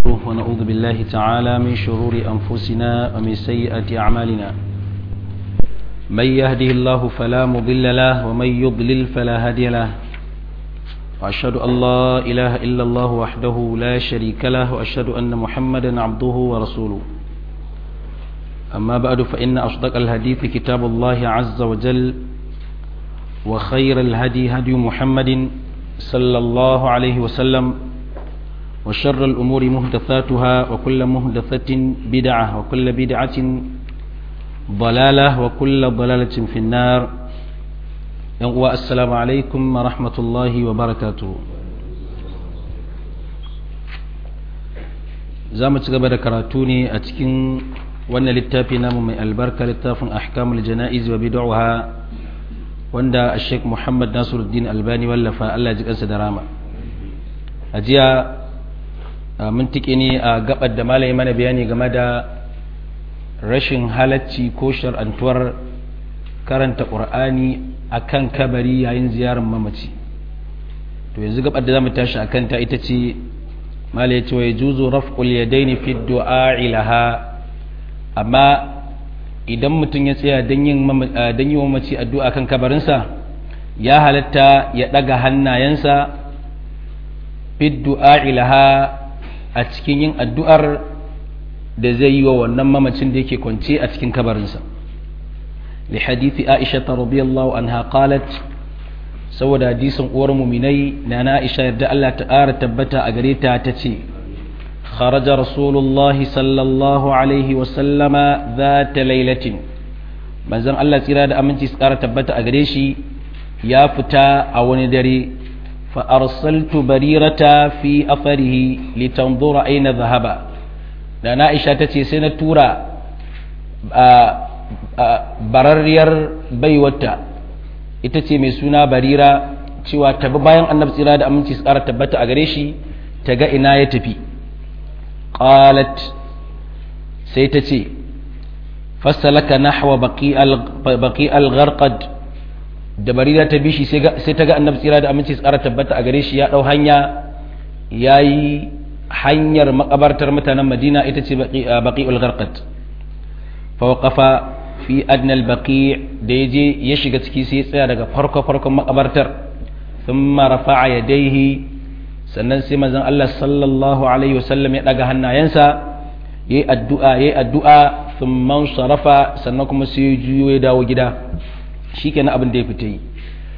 ونعوذ بالله تعالى من شرور أنفسنا ومن سيئات أعمالنا من يهده الله فلا مضل له ومن يضلل فلا هادي له وأشهد أن لا إله إلا الله وحده لا شريك له وأشهد أن محمدا عبده ورسوله أما بعد فإن أصدق الحديث كتاب الله عز وجل وخير الهدي هدي محمد صلى الله عليه وسلم وشر الأمور مهدثاتها وكل مهدثة بدعة وكل بدعة ضلالة وكل ضلالة في النار السلام عليكم ورحمة الله وبركاته زامت قبل كراتوني أتكين وانا للتافي نام من البركة للتاف أحكام الجنائز وبدعها wanda Sheikh Muhammad Nasiruddin Albani wallafa Allah ji kansa da rama a jiya mun tike ne a gabar da malami mana bayani game da rashin halacci ko shar'antuwar karanta Qur'ani akan kabari yayin ziyarar mamaci to yanzu gabar da zamu tashi akan ta ita ce malai ya ce wa yajuzu raf'ul yadaini fi du'a ilaha amma idan mutum ya tsaya don yi wa mace addu'a kan kabarinsa ya halatta ya ɗaga hannayensa du'a ilaha a cikin yin addu'ar da zai yi wa wannan mamacin da yake kwance a cikin kabarinsa li hadithi aisha ta radiyallahu anha qalat saboda hadisin uwar muminai na na aisha yarda Allah ta ƙara tabbata a gare ta ta ce خرج رسول الله صلى الله عليه وسلم ذات ليلة manzon Allah tsira da aminci su ƙara tabbata a gare shi ya fita a wani dare fa arsaltu barirata fi afarihi litanzura aina zahaba da na Aisha ta ce sai na tura bararriyar baiwata ita ce mai suna barira cewa tabi bayan annabi tsira da aminci su ƙara tabbata a gare shi ta ga ina ya tafi qalat sai ta ce fassalaka nahwa baqi al-gharqad da barira ta bishi sai ta ga annabi tsira da aminci tsara tabbata a gare shi ya dau hanya yayi hanyar makabartar mutanen Madina ita ce baqi al-gharqad fa waqafa fi adna al-baqi da yaje ya shiga ciki sai ya tsaya daga farko farkon makabartar thumma rafa'a yadayhi sannan sai manzon Allah sallallahu alaihi wasallam ya daga hannayensa yayi addu'a yayi addu'a thumma sarafa sannan kuma sai juyo ya dawo gida shikenan abin da ya fita yi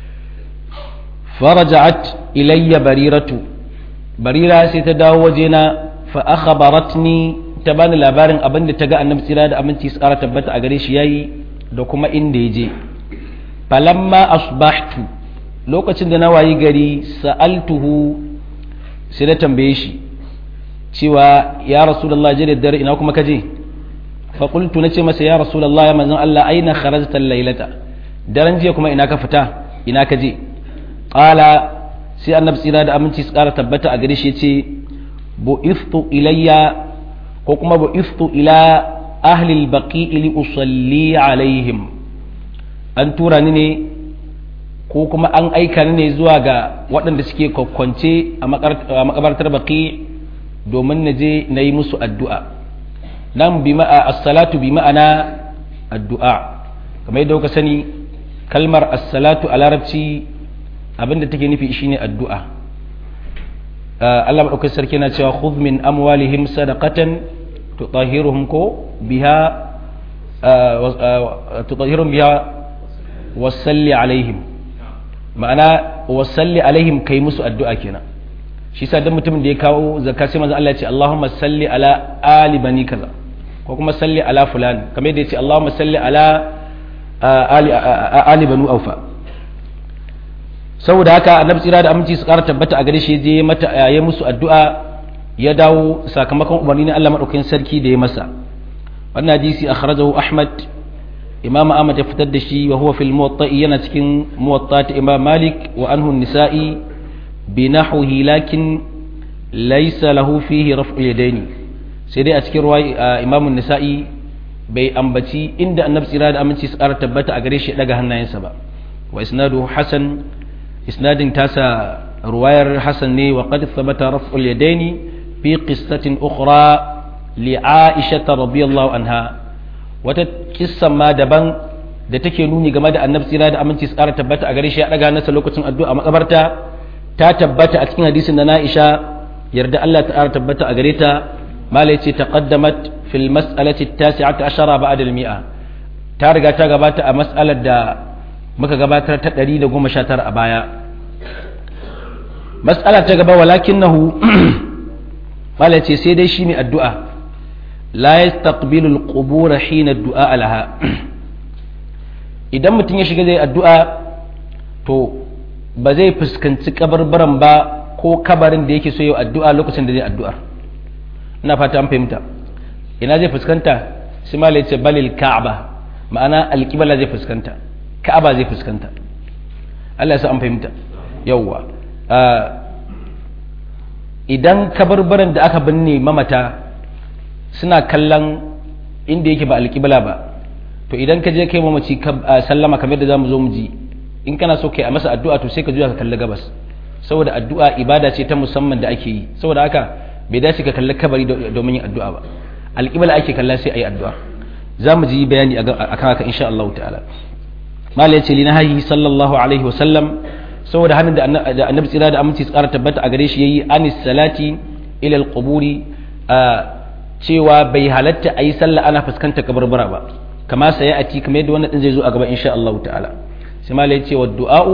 faraja'at ilayya bariratu barira sai ta dawo wajena fa akhbaratni ta bani labarin abin da ta ga annabi tsira da aminci su kara tabbata a gare shi yayi da kuma inda ya je falamma asbahtu lokacin da na wayi gari sa'altuhu sai na tambaye shi cewa ya rasulullah je da dare ina kuma kaje fa qultu nace masa ya rasulullah ya manzon Allah aina kharajta al-lailata daren jiya kuma ina ka fita ina ka je qala sai annabi tsira da aminci su kara tabbata a gare shi yace bu'ithtu ilayya ko kuma bu'ithtu ila ahli al-baqi li usalli alaihim an tura ni ne ko kuma an aika ni ne zuwa ga waɗanda suke kwakwance a makabartar baki domin na je na yi musu addu'a nan bi ma'a assalatu bi ma'ana addu'a kamar yadda kuka sani kalmar assalatu a larabci abinda take nufi shine addu'a Allah maɗaukar sarki na cewa khudh min amwalihim sadaqatan tutahhiruhum ko biha tutahhiruhum biha wasalli alaihim ma'ana wasalli alaihim kai musu addu'a kenan shi sa dan mutumin da ya kawo zakka sai manzo Allah ya ce Allahumma salli ala ali bani kaza ko kuma salli ala fulan kamar yadda ya ce Allahumma salli ala ali ali banu aufa saboda haka annabi tsira da aminci su ƙara tabbata a gare shi je mata ya musu addu'a ya dawo sakamakon umarni na Allah madaukakin sarki da ya masa wannan hadisi akhrajahu Ahmad imam ahmad ya fitar da shi wa huwa fil muwatta yana cikin muwatta ta imam malik wa anhu nisa'i bi nahwihi lakin laysa lahu fihi raf'u yadaini sai dai a cikin ruwa imam nisa'i bai ambaci inda annabi tsira da aminci su ƙara tabbata a gare shi daga hannayensa ba wa isnadu hasan isnadin tasa ruwayar hasan ne wa qad thabata raf'ul yadaini fi qissatin ukhra li Aisha radiyallahu anha wata kissan ma daban da take nuni game da annabi tsira da aminci tsara tabbata a gare shi ya daga nasa lokacin addu'a makabarta ta tabbata a cikin hadisin da Aisha yarda Allah ta tabbata a gare ta malai ce taqaddamat fil mas'alati at-tasi'ati ashara ba'da al-mi'a ta riga ta gabata a mas'alar da muka gabatar ta 119 a baya mas'ala ta gaba walakinahu malai ce sai dai shi mai addu'a la yastaqbilu al-qubur hina ad-du'a laha idan mutum ya shiga zai addu'a to ba zai fuskanci kabarbaran ba ko kabarin da yake so yau addu'a lokacin da zai addu'ar ina fata an fahimta ina zai fuskanta shi ma ce balil ka'aba ma'ana alƙibala zai fuskanta ka'aba zai fuskanta Allah ya sa an fahimta yawwa idan kabarbaran da aka binne mamata suna kallon inda yake ba alƙibla ba to idan ka je kai mamaci sallama kamar da zamu zo mu ji in kana so kai a masa addu'a to sai ka juya ka kalli gabas saboda addu'a ibada ce ta musamman da ake yi saboda haka bai dace ka kalli kabari domin yin addu'a ba alƙibla ake kalla sai ayi addu'a za mu ji bayani akan haka insha Allah ta'ala mal ya ce li nahayi sallallahu alaihi wa sallam saboda hannun da annabi tsira da aminci tsara tabbata a gare shi yayi anis salati ila alquburi cewa bai halatta ayi sallah ana fuskantar kabarbara ba kama sai a ci kamar yadda wannan din zai zo a gaba insha Allah ta'ala sai ma ya ce wa du'a'u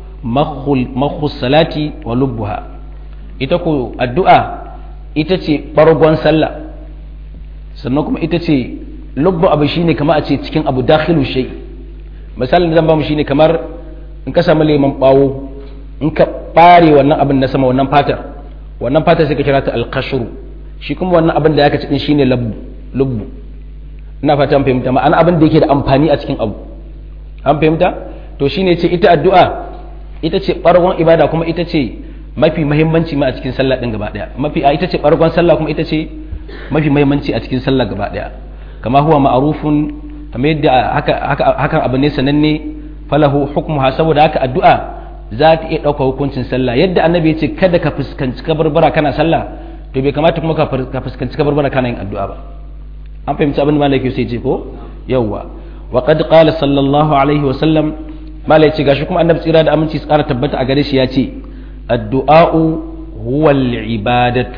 makhul salati wa lubbuha ita ko addu'a ita ce bargon sallah sannan kuma ita ce lubbu abu shine kamar a ce cikin abu dakhilu shay misalin da zan ba mu shine kamar in ka samu lemon bawo in ka bare wannan abin na sama wannan fatar wannan fatar sai ka kira ta alqashru shi kuma wannan abin da ya ka cikin shine lubbu ina fata an fahimta ma'ana abin da yake da amfani a cikin abu an fahimta to shine ce ita addu'a ita ce bargon ibada kuma ita ce mafi muhimmanci ma a cikin sallah din gaba daya mafi a ita ce bargon sallah kuma ita ce mafi muhimmanci a cikin sallah gaba daya kama huwa ma'rufun kamar yadda haka haka hakan abu ne sananne falahu hukmuha saboda haka addu'a za ta iya ɗauka hukuncin sallah yadda annabi ya ce kada ka fuskanci kabarbara kana sallah to bai kamata kuma ka fuskanci kabarbara kana yin addu'a ba an fahimci abin da malaki sai ce ko yawwa wa qad qala sallallahu alaihi wa sallam malai ce gashi kuma annabi tsira da aminci su kara tabbata a gare shi ya ce addu'a'u huwa ibadatu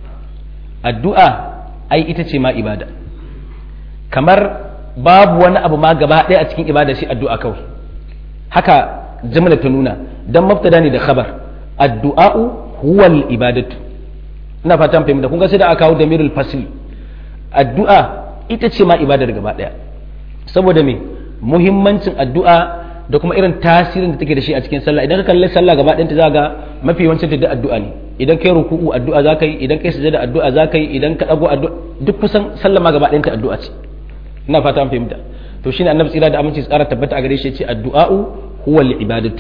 addu'a ai ita ce ma ibada kamar babu wani abu ma gaba ɗaya a cikin ibada shi addu'a kawai haka jimla ta nuna dan mubtada ne da khabar addu'a'u huwa ibadatu ina fatan fahimta kun ga sai da aka kawo damirul fasl addu'a ita ce ma ibadar gaba ɗaya saboda me muhimmancin addu'a da kuma irin tasirin da take da shi a cikin sallah idan ka kalli sallah gaba ɗayanta za ga mafi yawancin ta addu'a ne idan kai ruku'u addu'a za ka yi idan kai sujada addu'a za ka yi idan ka dago addu'a duk kusan sallah ma gaba ɗayanta addu'a ce ina fata an fahimta to shine annabi tsira da aminci tsara tabbata a gare shi ce addu'a'u huwa al-ibadatu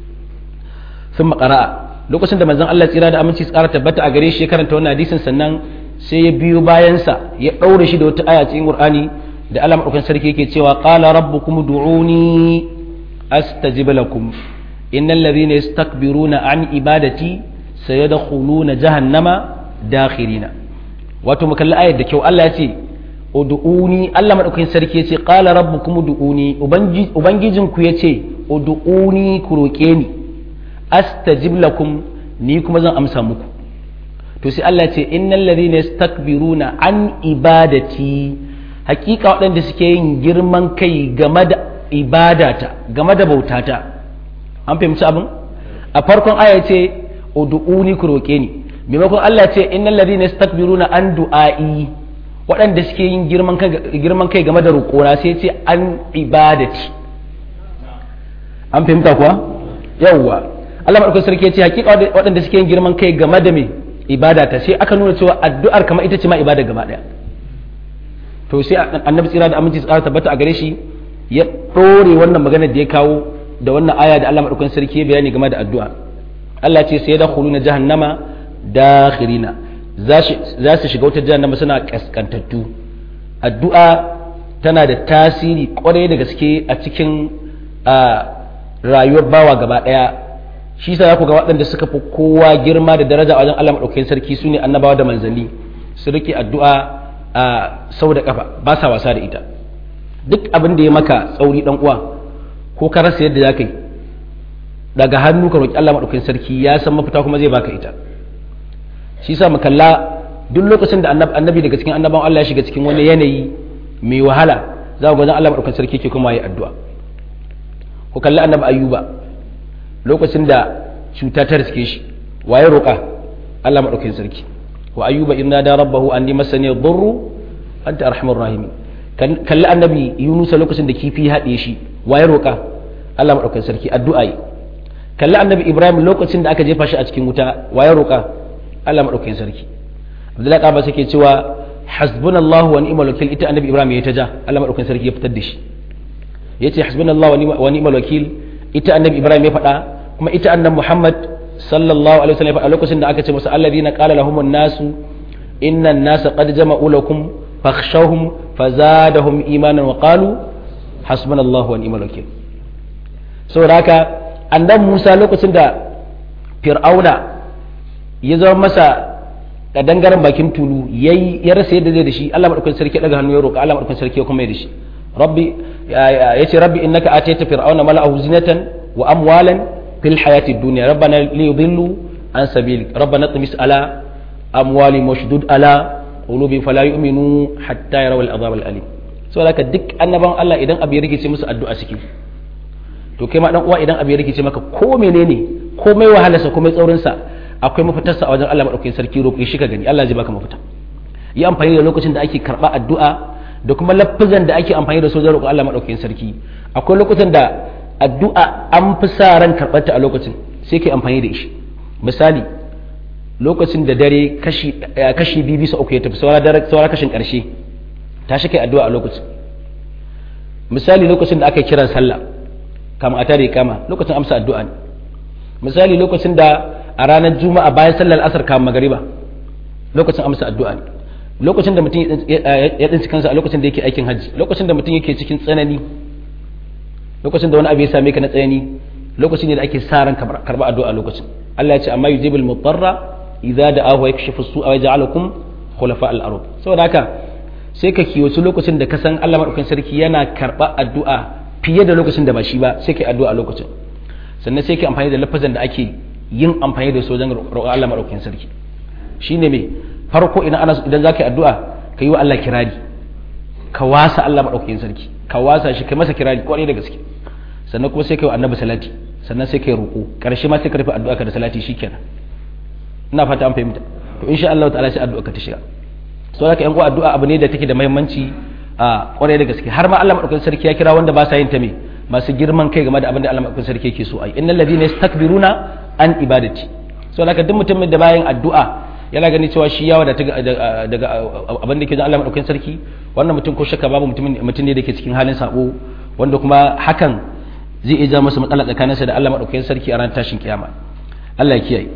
thumma qara'a lokacin da manzon Allah tsira da aminci tsara tabbata a gare shi ya karanta wannan hadisin sannan sai ya biyo bayansa ya ɗaure shi da wata aya cikin Qur'ani da Allah madaukakin sarki yake cewa qala rabbukum du'uni astajib lakum innal ladhina yastakbiruna an ibadati sayadkhuluna jahannama dakhirina wato mu kalli ayar da kyau Allah ya ce ud'uni Allah madaukakin sarki yace qala rabbukum ud'uni ubangijin ku yace ud'uni ku roke ni astajib lakum ni kuma zan amsa muku to sai Allah ce innal ladhina yastakbiruna an ibadati hakika waɗanda suke yin girman kai game da ibadata game da bautata an fahimci abin a farkon aya ce ud'uni ku roke ni maimakon Allah ce innal ladhina yastakbiruna an du'ai waɗanda suke yin girman kai game da roƙona sai ce an ibadati an fahimta kuwa yawwa Allah maɗaukar sarki ya ce hakika waɗanda suke yin girman kai game da me ibada ta sai aka nuna cewa addu'ar kamar ita ce ma ibada gaba ɗaya to sai annabi tsira da aminci tsara tabbata a gare shi ya ɗore wannan maganar da ya kawo da wannan aya da Allah maɗaukar sarki ya bayani game da addu'a Allah ce sai da na jahannama dakhirina za su shiga wata jahannama suna kaskantattu addu'a tana da tasiri kwarai da gaske a cikin rayuwar bawa gaba ɗaya shi sa za ku ga waɗanda suka fi kowa girma da daraja a wajen Allah maɗaukakin sarki su ne annabawa da manzanni su rike addu'a a sau da kafa ba sa wasa da ita duk abin da ya maka tsauri dan uwa ko ka rasa yadda za ka yi daga hannu ka roƙi Allah maɗaukakin sarki ya san mafita kuma zai baka ita shi sa mu kalla duk lokacin da annabi daga cikin annaban Allah ya shiga cikin wani yanayi mai wahala za ku ga Allah maɗaukakin sarki ke kuma yi addu'a ku kalli annabi ayyuba lokacin da cuta ta riske shi waye roƙa Allah maɗaukakin sarki wa ayyuba inna da rabbahu anni masani dhurru anta arhamur rahimin kalli annabi yunus lokacin da kifi haɗe shi waye roƙa Allah maɗaukakin sarki addu'a yi kalli annabi ibrahim lokacin da aka jefa shi a cikin wuta waye roƙa Allah maɗaukakin sarki abdullahi ƙaba suke cewa hasbunallahu wa ni'mal wakil ita annabi ibrahim ya ta ja Allah maɗaukakin sarki ya fitar da shi yace hasbunallahu wa ni'mal wakil ita annabi ibrahim ya faɗa kuma ita annabi muhammad sallallahu alaihi wasallam ya faɗa lokacin da aka ce masa alladhina qala lahum an-nasu inna an-nasa qad jama'u lakum fakhshawhum fazadahum imanan wa qalu hasbunallahu wa ni'mal wakil saboda haka annabi musa lokacin da fir'auna ya zama masa kadangaren bakin tulu yayi ya rasa yadda zai da shi Allah madaukakin sarki daga hannu ya roƙa Allah madaukakin sarki ya kuma ya da shi rabbi yace rabbi innaka atayta fir'auna mala'ahu zinatan wa amwalan fil hayati dunya rabbana li yudillu an sabilik rabbana tmis ala amwali washdud ala qulubi fala yu'minu hatta yarawu al'azab al'alim saboda haka duk annaban Allah idan abu ya rikice musu addu'a suke to kai ma dan uwa idan abu ya rikice maka ko menene komai wahalarsa komai tsaurin sa akwai mafitarsa a wajen Allah madaukakin sarki roƙe shi ka gani Allah zai baka mafita yi amfani da lokacin da ake karɓa addu'a da kuma lafizan da ake amfani da su wajen roƙon Allah madaukakin sarki akwai lokutan da addu'a an fi sa ran karɓarta a lokacin sai kai amfani da shi misali lokacin da dare kashi kashi biyu bisa uku ya tafi saura dare saura kashin ƙarshe tashi kai addu'a a lokacin misali lokacin da aka kiran sallah kama a tare kama lokacin amsa addu'a ne misali lokacin da a ranar juma'a bayan sallar asar kama magariba lokacin amsa addu'a ne lokacin da mutum ya tsinci kansa a lokacin da yake aikin hajji lokacin da mutum yake cikin tsanani lokacin da wani abu ya same ka na tsanani lokacin ne da ake sa ran karba addu'a lokacin Allah ya ce amma yujibul mutarra idza da'ahu wa yakshifu su'a wa yaj'alukum khulafa al-ard saboda haka sai ka kiyoci lokacin da ka san Allah madaukakin sarki yana karba addu'a fiye da lokacin da ba shi ba sai kai addu'a a lokacin sannan sai kai amfani da lafazan da ake yin amfani da su wajen roƙon Allah madaukakin sarki shine me farko idan ana idan zaka yi addu'a ka yi wa Allah kirari ka wasa Allah madaukakin sarki ka wasa shi kai masa kirari kwarai da gaske sannan kuma sai kai wa annabi salati sannan sai kai roƙo karshe ma sai ka rufe addu'a ka da salati shikenan ina fata an fahimta to insha Allah ta'ala sai addu'a ka ta shiga so haka yan uwa addu'a abu ne da take da muhimmanci a kwarai da gaske har ma Allah madaukakin sarki ya kira wanda ba sa yin ta me masu girman kai game da abin da Allah madaukakin sarki yake so ai innal ladina yastakbiruna an ibadati so haka duk mutumin da bayan addu'a yana gani cewa shi ya wadata daga abin da ke da Allah madaukakin sarki wannan mutum ko shakka babu mutum mutum ne da ke cikin halin sabo wanda kuma hakan zai iya masa matsala tsakaninsa da Allah madaukakin sarki a ran tashin kiyama Allah ya kiyaye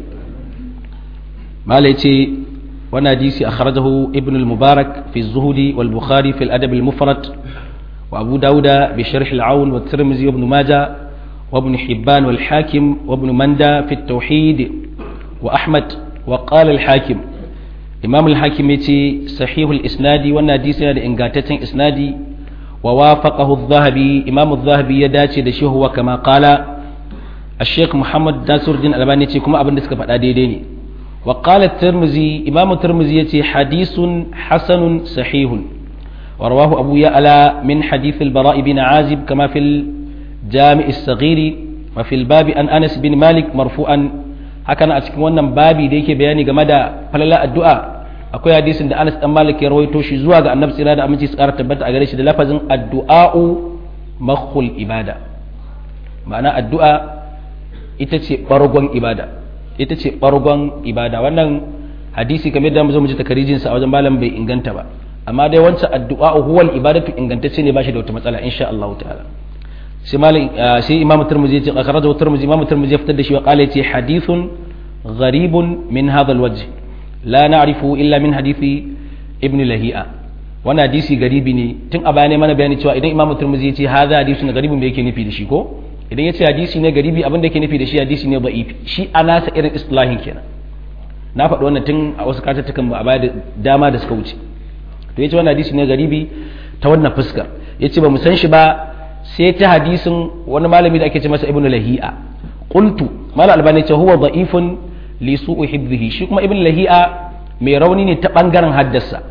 malai ce wannan hadisi akhrajahu ibn al-mubarak fi az-zuhdi wal bukhari fi al-adab al-mufrad wa abu dauda bi sharh al-aun wa tirmidhi ibn majah wa ibn hibban wal hakim wa ibn manda fi at-tauhid wa ahmad wa qala al-hakim imam al-hakim yace sahih al-isnadi wannan hadisi yana da ingantaccen isnadi wa wafaqahu adh-dhahabi imam adh-dhahabi ya dace da shi huwa kama qala الشيخ محمد ناصر الدين الألباني كما أبن دسك فدا ديديني وقال الترمذي إمام الترمذي يتي حديث حسن صحيح ورواه أبو يعلى من حديث البراء بن عازب كما في الجامع الصغير وفي الباب أن أنس بن مالك مرفوعا هكذا أتكلم wannan babi da yake bayani game da falala addu'a akwai hadisin da Anas dan Malik ya rawaito shi zuwa ga Annabi sallallahu alaihi wasallam tsara tabbata a gare shi da lafazin addu'a'u makhul ibada ma'ana addu'a ita ce bargon ibada ita ce bargon ibada wannan hadisi kamar da mu zo mu ji takarijin sa a wajen malam bai inganta ba amma dai wancan addu'a huwal ibadatu ingantacce ne bashi da wata matsala insha Allah ta'ala sai malam sai imamu tirmidhi ya ce akhrajahu tirmidhi imamu tirmidhi ya fitar da shi wa qala yace hadithun gharibun min hadha alwajh la na'rifu illa min hadithi ibn lahi'a wannan hadisi garibi ne tun a baya ne mana bayani cewa idan imamu tirmidhi ya ce hadha hadithun garibun me yake nufi da shi ko idan ya ce hadisi ne garibi abin da yake nufi da shi hadisi ne da'ifi shi a nasa irin islahin kenan na faɗi wannan tun a wasu katattukan a baya da dama da suka wuce to yace wannan hadisi ne garibi ta wannan fuskar yace ba mu san shi ba sai ta hadisin wani malami da ake ce masa ibnu lahi'a qultu mal albani ce huwa da'ifun li su'u hibbihi shi kuma ibnu lahi'a mai rauni ne ta bangaren haddasa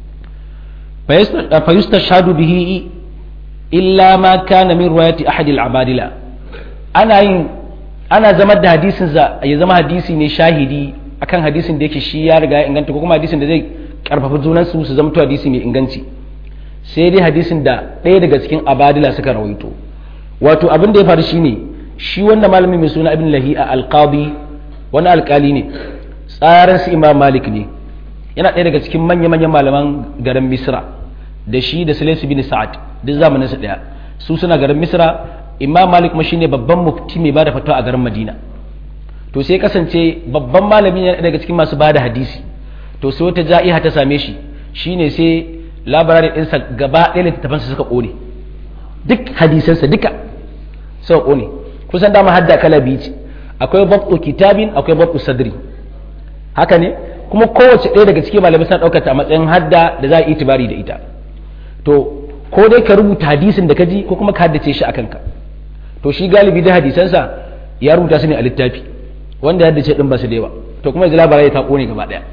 fa yustashhadu bihi illa ma kana min riwayati ahad al-abadila ana yin ana zama da hadisin ya zama hadisi ne shahidi akan hadisin da yake shi ya riga ya inganta ko kuma hadisin da zai karfafa junan su su zamto hadisi mai inganci sai dai hadisin da ɗaya daga cikin abadila suka rawaito wato abin da ya faru shine shi wanda malami mai suna ibn lahi'a alqabi wani alkali ne tsarin su imam malik ne yana ɗaya daga cikin manya manyan malaman garin misra da shi da sulaisu bin sa'ad duk zamanin su ɗaya su suna garin misra imam malik kuma shine babban mufti mai bada fatawa a garin madina to sai kasance babban malami ne daga cikin masu bada hadisi to sai wata ja'iha ta same shi shine sai labarai ɗinsa gaba ɗaya littattafansa suka ƙone duk hadisansa duka suka ƙone kusan dama hadda kala biyu ce akwai babtu kitabin akwai babtu sadri haka ne kuma kowace ɗaya daga cikin malamai suna ɗaukata a matsayin hadda da za a yi itibari da ita to ko dai ka rubuta hadisin da ka ji ko kuma ka haddace shi a kanka to shi galibi da hadisansa ya rubuta su ne a littafi wanda ya haddace ɗin ba su da yawa to kuma yanzu labarai ta ƙone gaba ɗaya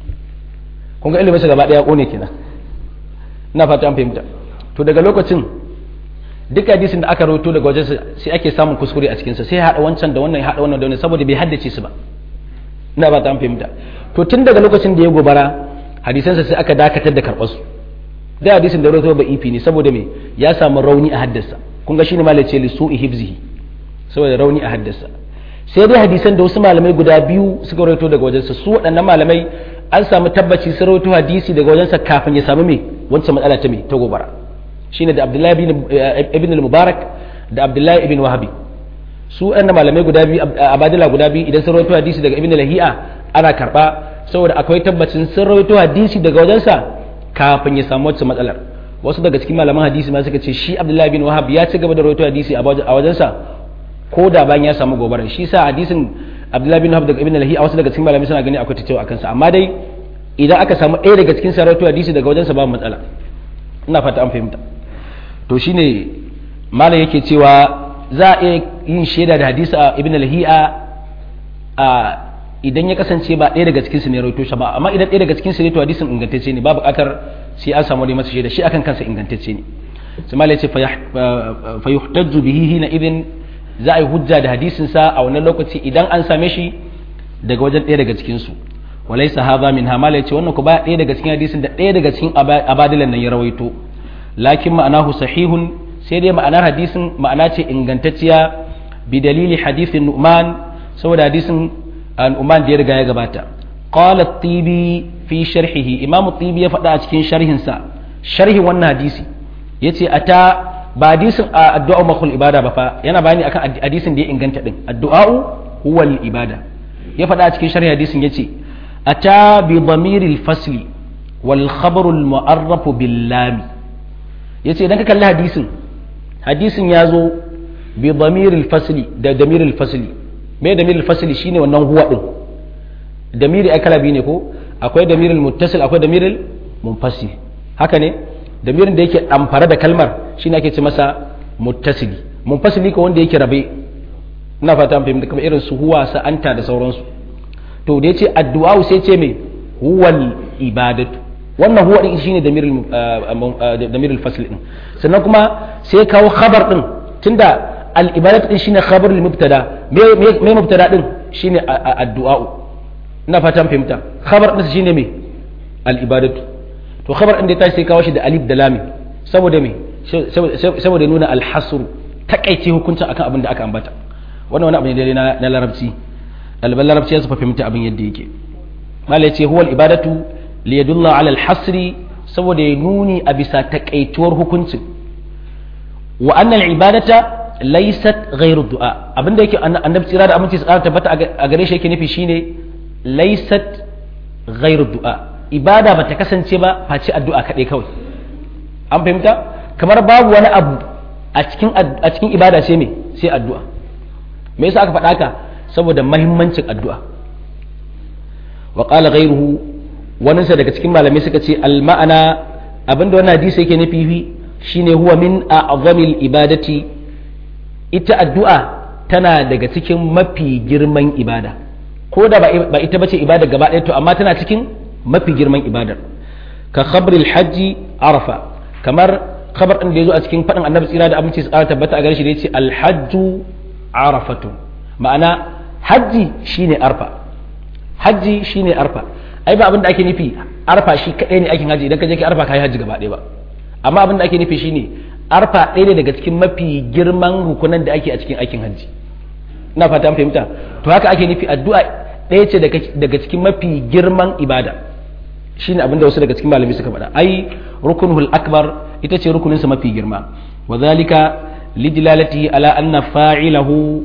kun ga iliminsa gaba ɗaya ƙone kenan ina fata an fahimta to daga lokacin duk hadisin da aka rawaito daga wajen sai ake samun kuskure a cikinsa sai haɗa wancan da wannan ya haɗa wannan da wannan saboda bai haddace su ba ina fata an fahimta to tun daga lokacin da ya gobara hadisansa sai aka dakatar da karɓar su da hadisin da rawaito ba ifi ne saboda me ya samu rauni a haddasa kun ga shine malai ce li su'i hifzihi saboda rauni a haddasa sai dai hadisan da wasu malamai guda biyu suka rawaito daga wajensa su waɗannan malamai an samu tabbaci sun rawaito hadisi daga wajensa kafin ya samu me wancan matsala ta me ta gobara shine da Abdullahi ibn al-Mubarak da Abdullahi ibn Wahabi su ɗan malamai guda biyu abadila guda biyu idan sun rawaito hadisi daga ibn lahi'a ana karba saboda akwai tabbacin sun rawaito hadisi daga wajensa kafin ya samu wancan matsalar wasu daga cikin malaman hadisi ma suka ce shi Abdullahi ibn Wahab ya ci gaba da rawaito hadisi a wajensa ko da bayan ya samu gobara shi sa hadisin Abdullahi bin Wahab daga ibn lahi'a wasu daga cikin malamai suna gani akwai ta cewa akan sa amma dai idan aka samu ɗaya daga cikin sarautu hadisi daga wajensa babu matsala ina fata an fahimta to shine malam yake cewa za a iya yin shaida da hadisi a ibn lahi'a a idan ya kasance ba ɗaya daga cikin su ne rawaito shi ba amma idan ɗaya daga cikin su ne to hadisin ingantacce ne babu buƙatar sai an samu wani masa shaida shi akan kansa ingantacce ne sai malam ya ce fa yuhtajju bihi hina idin za a yi hujja da hadisin sa a wannan lokaci idan an same shi daga wajen ɗaya daga cikin su walaysa hadha min hamala yace wannan ku ba ɗaya daga cikin hadisin da ɗaya daga cikin abadilan nan ya rawaito lakin ma'anahu sahihun sai dai ma'anar hadisin ma'ana ce ingantacciya bi dalili hadisin nu'man saboda hadisin nu'man da ya riga ya gabata qala at-tibi fi sharhihi imam at-tibi ya faɗa a cikin sharhin sa sharhin wannan hadisi yace ata ba hadisin addu'a makul ibada ba fa yana bayani akan hadisin da ya inganta din addu'a huwa al-ibada ya faɗa a cikin sharhin hadisin yace أتى بضمير الفصل والخبر المعرف باللام yace idan ka kalli hadisin hadisin ya zo bi damiril fasli da damiril fasli me damiril fasli shine wannan huwa din damiri ai kala biyu ne ko akwai damiril muttasil akwai damiril munfasil haka ne damirin da yake amfara da kalmar shine ake ce masa muttasili munfasili ko wanda yake rabe ina fata an fahimta kamar irin su huwa sa anta da sauransu to da yace addu'a sai ce me huwal ibadatu wannan huwa din shine damirul damirul fasl din sannan kuma sai kawo khabar din tunda al ibadatu din shine khabar lil mubtada me me mubtada din shine addu'a ina fatan fahimta khabar din shine me al ibadatu to khabar din da ta sai kawo shi da alif da lam saboda me saboda nuna al hasr takaice hukuncin akan abin da aka ambata wannan wani abu ne dai na larabci ɗaliban larabci ya su fahimta abin yadda yake mala ya ce huwal ibadatu li yadulla ala hasri saboda ya nuni a bisa takaituwar hukuncin wa annal ibadata laysat ghairu du'a abinda yake annabi tsira da aminci tsara tabbata a gare shi yake nufi shine laysat ghairu du'a ibada bata kasance ba face addu'a kaɗai kawai an fahimta kamar babu wani abu a cikin a cikin ibada sai me sai addu'a me yasa aka faɗa ka saboda mahimmancin addu'a wa qala ghayruhu wani sa daga cikin malamai suka ce al ma'ana abinda wannan hadisi yake nufi shine huwa min a'zamil ibadati ita addu'a tana daga cikin mafi girman ibada ko da ba ita bace ibada gaba ɗaya to amma tana cikin mafi girman ibadar ka khabril hajji arafa kamar khabar ɗin da ya zo a cikin faɗin annabi tsira da abinci tsara tabbata a gare shi da ya ce alhajju arafatu ma'ana hajji shine arfa hajji shine arfa ai ba abin da ake nufi arfa shi kaɗai ne aikin hajji idan ka je ka arfa ka yi hajji gaba ɗaya ba amma abin da ake nufi shine arfa ɗaya ne daga cikin mafi girman rukunan da ake a cikin aikin hajji ina fata an fahimta to haka ake nufi addu'a ɗaya ce daga cikin mafi girman ibada shine abin da wasu daga cikin malami suka faɗa ai rukunul akbar ita ce rukuninsa mafi girma wa zalika lidilalati ala anna fa'ilahu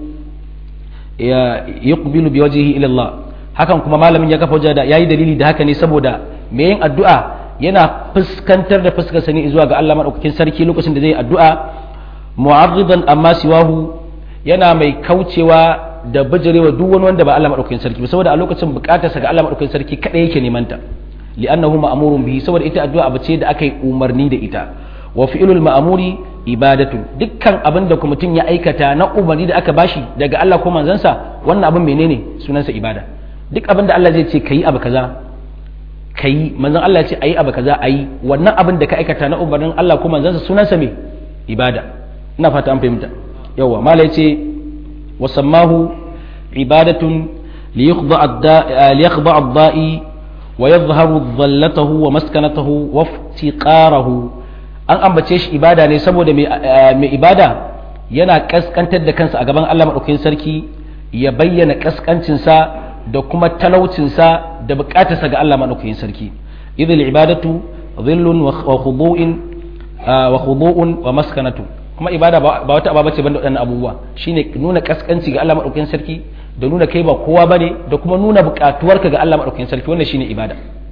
yuqbilu biwajhihi ila Allah hakan kuma malamin ya kafa hujja da yayi dalili da haka ne saboda me yin addu'a yana fuskantar da fuskar sani zuwa ga Allah madaukakin sarki lokacin da zai addu'a mu'arridan amma siwahu yana mai kaucewa da bijirewa duk wani wanda ba Allah madaukakin sarki ba saboda a lokacin bukatarsa ga Allah madaukakin sarki kadai yake neman ta li'annahu ma'murun bihi saboda ita addu'a abu ce da aka yi umarni da ita wa fi'lul ma'muri ibadatu dukkan abin da kuma mutum ya aikata na umarni da aka bashi daga Allah ko manzansa wannan abin menene sunansa ibada duk abin da Allah zai ce kayi abu kaza kayi manzon Allah ya ce ayi abu kaza ayi wannan abin da ka aikata na umarnin Allah ko manzansa sunansa me ibada ina fata an fahimta yawa mala yace wa sammahu ibadatun liyakhdha ad-da'i wa yadhharu dhallatahu wa maskanatahu wa iftiqarahu an ambace shi ibada ne saboda mai ibada yana kaskantar da kansa a gaban Allah madaukakin sarki ya bayyana kaskancinsa da kuma talaucinsa da bukatarsa ga Allah madaukakin sarki idhil ibadatu dhillun wa khudu'in wa khudu'un wa maskanatu kuma ibada ba wata ababa ce banda waɗannan abubuwa shine nuna kaskanci ga Allah madaukakin sarki da nuna kai ba kowa bane da kuma nuna bukatuwarka ga Allah madaukakin sarki wannan shine ibada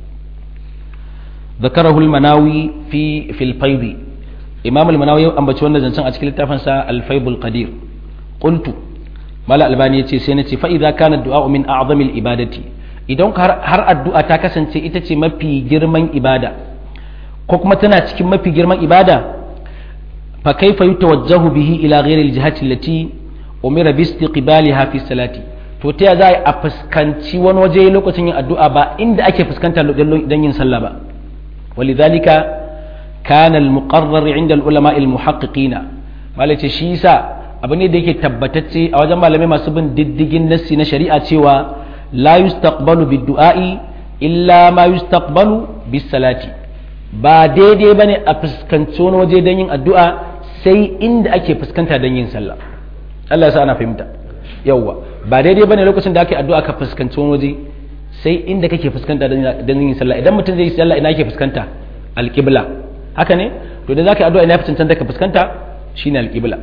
ذكره المناوي في في الفيض إمام المناوي أم بتشون زنسان أشكال التفنسا الفيض القدير قلت ملا الباني يتي سينتي فإذا كان الدعاء من أعظم الإبادة idan har addu'a ta kasance ita ce mafi girman ibada ko kuma tana cikin mafi girman ibada fa kaifa yutawajjahu bihi ila ghairi aljihati allati umira bi istiqbaliha fi salati to ta za a fuskanci wani waje lokacin yin addu'a ba inda ake fuskanta don yin sallah ba ولذلك كان المقرر عند العلماء المحققين malace shi yasa abu ne da yake tabbatacce a wajen malamai masu bin diddigin nassi na shari'a cewa la yustaqbalu bid-du'a'i illa ma yustaqbalu bis-salati ba daidai bane a fuskanci wani waje don yin addu'a sai inda ake fuskanta don yin sallah Allah ya sa ana fahimta yawwa ba daidai bane lokacin da ake addu'a ka fuskanci wani waje sai inda kake fuskanta don yin sallah idan mutum zai yi sallah ina yake fuskanta alƙibla haka ne to da za ka yi addu'a ina fi cancanta ka fuskanta shine alƙibla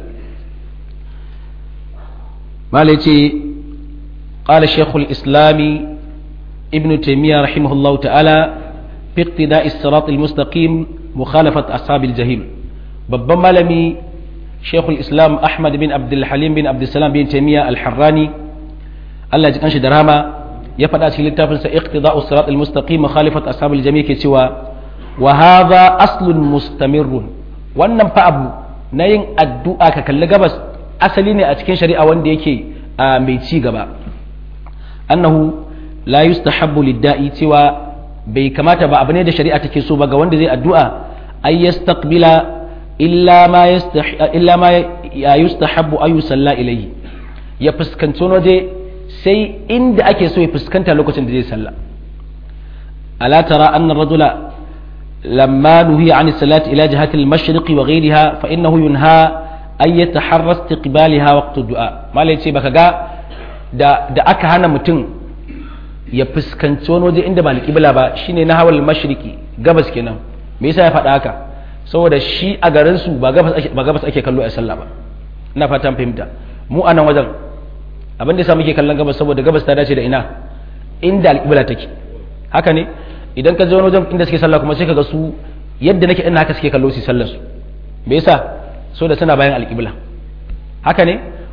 malai ce قال شيخ الإسلام ابن تيمية رحمه الله تعالى في اقتداء الصراط المستقيم مخالفة أصحاب الجحيم babban malami shekul islam ahmad bin abdulhalim bin abdulsalam bin taimiyya alharrani allah ji kanshi da rama ya faɗa cikin littafinsa iqtida'us sirat al-mustaqim khalifat ashabul jami' ke cewa wa hadha aslun mustamirrun wannan fa abu na yin addu'a ka kalli gabas asali ne a cikin shari'a wanda yake mai ci gaba annahu la yustahabbu lid-da'i cewa bai kamata ba abu ne da shari'a take so ba ga wanda zai addu'a ay yastaqbila illa ma illa ma yustahabbu ay yusalla ilayhi ya fuskanci waje sai inda ake so ya fuskanta lokacin da zai sallah ala tara anna rajula lamma nuhiya an salati ila jihati al-mashriq wa ghayriha fa innahu yunha ay yataharra istiqbalaha waqt du'a malai ce baka ga da da aka hana mutum ya fuskanci wani waje inda ba alƙibla ba shine na hawal mashriqi gabas kenan me yasa ya faɗa haka saboda shi a garin su ba gabas ake ba gabas ake kallo a sallah ba ina fatan fahimta mu a nan wajen abin da yasa muke kallon gabas saboda gabas ta dace da ina inda alƙibla take haka ne idan ka je wani wajen inda suke sallah kuma sai ka ga su yadda nake ina haka suke kallo su sallar su me yasa saboda suna bayan alƙibla haka ne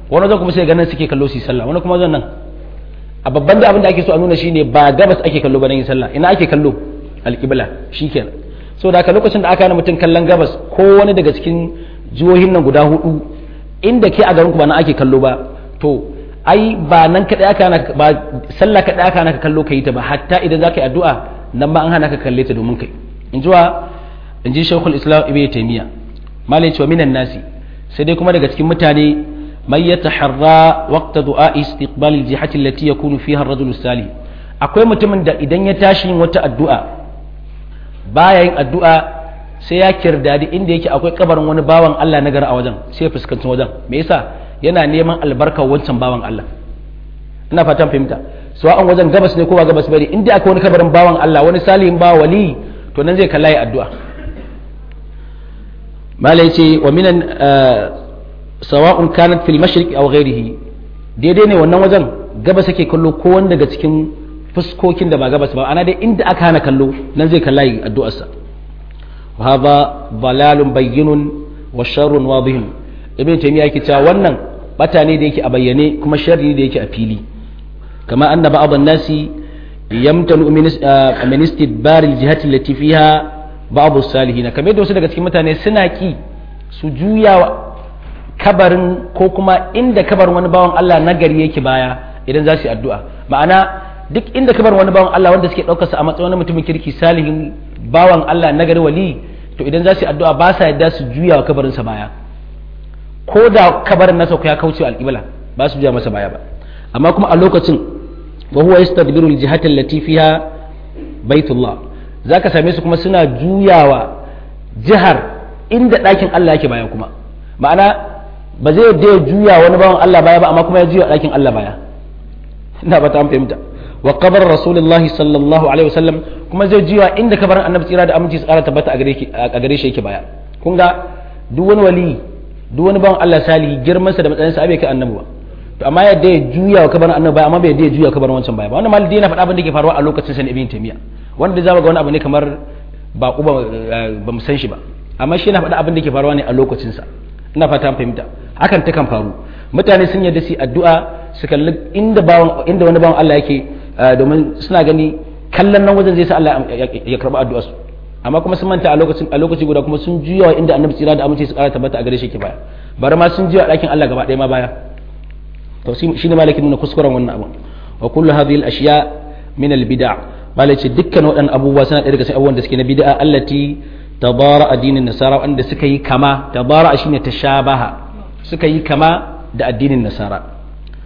wani wajen kuma sai ganin suke kallo su yi sallah wani kuma wajen nan a babban da abin da ake so a nuna shine ba gabas ake kallo ba nan yin sallah ina ake kallo alƙibla shikenan so da haka lokacin da aka hana mutum kallon gabas ko wani daga cikin jihohin nan guda hudu inda ke a garin ku ba nan ake kallo ba to ai ba nan kaɗai aka hana ba sallah kaɗai aka hana ka kallo ka yi ta ba hatta idan za ka yi addu'a nan ma an hana ka kalle ta domin kai in ji wa in ji shekul islam ibn taymiya malai cewa minan nasi sai dai kuma daga cikin mutane man yataharra waqta du'a istiqbal al-jihati allati yakunu fiha ar-rajul salih akwai mutumin da idan ya tashi yin wata addu'a baya yin addu'a sai ya kirdadi inda yake akwai kabarin wani bawan Allah na gari a wajen sai ya fuskanci wajen me yasa yana neman albarkar wancan bawan Allah ina fatan fahimta an wajen gabas ne ko ba gabas bane inda akwai wani kabarin bawan Allah wani salihin ba wali to nan zai kalla ya addu'a mala yace wa minan sawa'un kanat fil mashriq aw ghayrihi daidai ne wannan wajen gabas yake kallo ko wanda daga cikin fuskokin da ba gabas ba ana dai inda aka hana kallo nan zai kalla ya addu'arsa wa hadha dalalun bayyinun wa sharrun wadihun ibn taymiya yake cewa wannan bata ne da yake a bayyane kuma sharri da yake a fili kama anna ba'd an-nasi yamtanu min istidbar al-jihati allati fiha ba'd as-salihin kamar da wasu daga cikin mutane suna ki su juya kabarin ko kuma inda kabarin wani bawan Allah nagari yake baya idan za su yi addu'a ma'ana duk inda kabarin wani bawan Allah wanda suke ɗaukarsa a matsayin wani mutumin kirki salihin bawan Allah nagari wali to idan za su yi addu'a ba sa yadda su juya wa kabarinsa baya ko da kabarin nasa ya kauce alƙibla ba su juya masa baya ba amma kuma a lokacin wa huwa yastadbiru al-jihata allati fiha baitullah zaka same su kuma suna juyawa jihar inda ɗakin Allah yake baya kuma ma'ana ba zai da ya juya wani bawan Allah baya ba amma kuma ya juya ɗakin Allah baya ina ba ta fahimta wa kabar rasulullah sallallahu alaihi wasallam kuma zai juya inda kabarin annabi tsira da aminci tsara tabbata a gare shi yake baya kun ga duk wani wali duk wani bawan Allah salihi girman sa da matsayin sa bai kai annabi ba to amma yadda ya juya wa kabarin annabi baya amma bai yadda ya juya kabarin wancan baya ba wannan malidi yana faɗa abin da ke faruwa a lokacin sa ibn taymiya wanda zama ga wani abu ne kamar ba ba ba mu san shi ba amma shi yana faɗa abin da ke faruwa ne a lokacin sa ina fata fahimta hakan ta kan faru mutane sun yarda su addu'a su kalli inda bawan inda wani bawan Allah yake domin suna gani kallon nan wajen zai sa Allah ya karba addu'a su amma kuma sun manta a lokacin a lokaci guda kuma sun juya wa inda annabi tsira da amince su kara tabbata a gare shi ke baya bari ma sun juya ɗakin Allah gaba ɗaya ma baya to shine malakin nuna kuskuren wannan abu wa kullu hadhihi al-ashya min al-bid'a malaci dukkan waɗannan abubuwa suna ɗaya daga cikin abubuwan da suke na bid'a allati tabara addinin nasara wanda suka yi kama tabara shine tashabaha suka yi kama da addinin nasara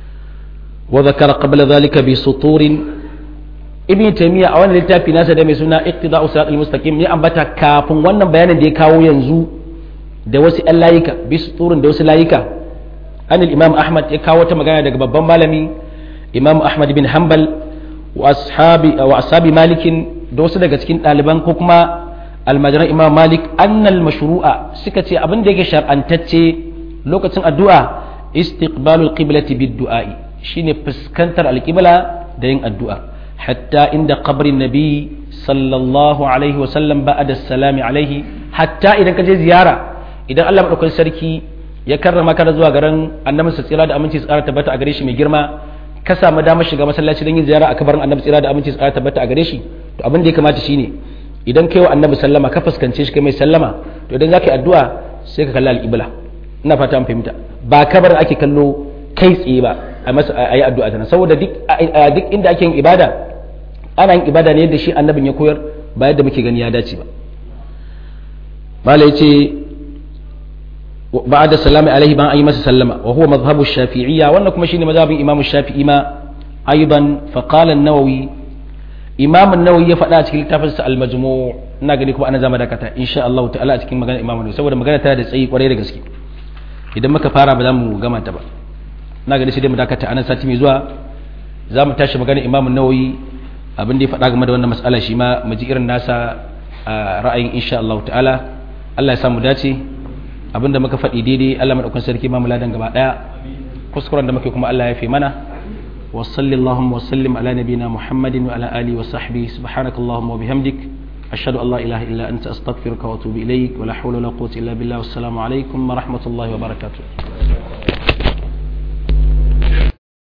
wa zakara qabla dhalika bi suturin ibn taymiya a wannan littafi nasa da mai suna iqtida'u siratal mustaqim ya ambata kafin wannan bayanin da ya kawo yanzu da wasu ɗan layika bi suturin da wasu layika an imam ahmad ya kawo ta magana daga babban malami imam ahmad bin hanbal wa ashabi wa ashabi malikin da wasu daga cikin ɗaliban ko kuma almajiran imam malik annal mashru'a suka ce abin da yake shar'antacce lokacin addu'a istiqbalul qiblati bid du'a'i shine fuskantar alqibla da yin addu'a hatta inda qabrin nabi sallallahu alaihi wa sallam ba'da salami alaihi hatta idan ka je ziyara idan Allah madaukakin sarki ya karrama ka zuwa garin annabi sa tsira da aminci tsara tabbata a gare shi mai girma ka samu damar shiga masallaci don yin ziyara a kabarin annabi tsira da aminci tsara tabbata a gare shi to abin da ya kamata shine idan kai wa annabi sallama ka fuskance shi kai mai sallama to idan zaka yi addu'a sai ka kalli al-qibla ina fata an fahimta ba kabar ake kallo kai tsaye ba a masa ayi addu'a tana saboda duk duk inda ake yin ibada ana yin ibada ne yadda shi annabin ya koyar ba yadda muke gani ya dace ba mala yace بعد السلام عليه بان أي مسا سلم وهو مذهب الشافعية وأن كما شيني مذهب إمام الشافعي ما أيضا فقال النووي إمام النووي يفعل أتكي لتفس المجموع ناقل لكم أنا زمان دكتا إن شاء الله تعالى أتكي مغانا إمام النووي سوى مغانا تادي سيء وريد قسكي إذا ما كفارا بدام غما تبا ناقل سيدي مدكتا أنا ساتي ميزوا زام تاشي مغانا إمام النووي abin da ya faɗa game da wannan mas'ala shi ma mu ji irin nasa ra'ayin insha Allah ta'ala Allah ya samu dace abinda muka faɗi daidai Allah maɗaukan sarki ma muladan gaba ɗaya kuskuren da muke kuma Allah ya fi mana wa sallallahu wa sallim ala nabina muhammadin wa ala alihi wa sahbihi subhanakallahumma wa bihamdik ashhadu an la ilaha illa anta astaghfiruka wa atubu ilaik wa la hawla wa la quwwata illa billah wassalamu alaikum wa rahmatullahi wa barakatuh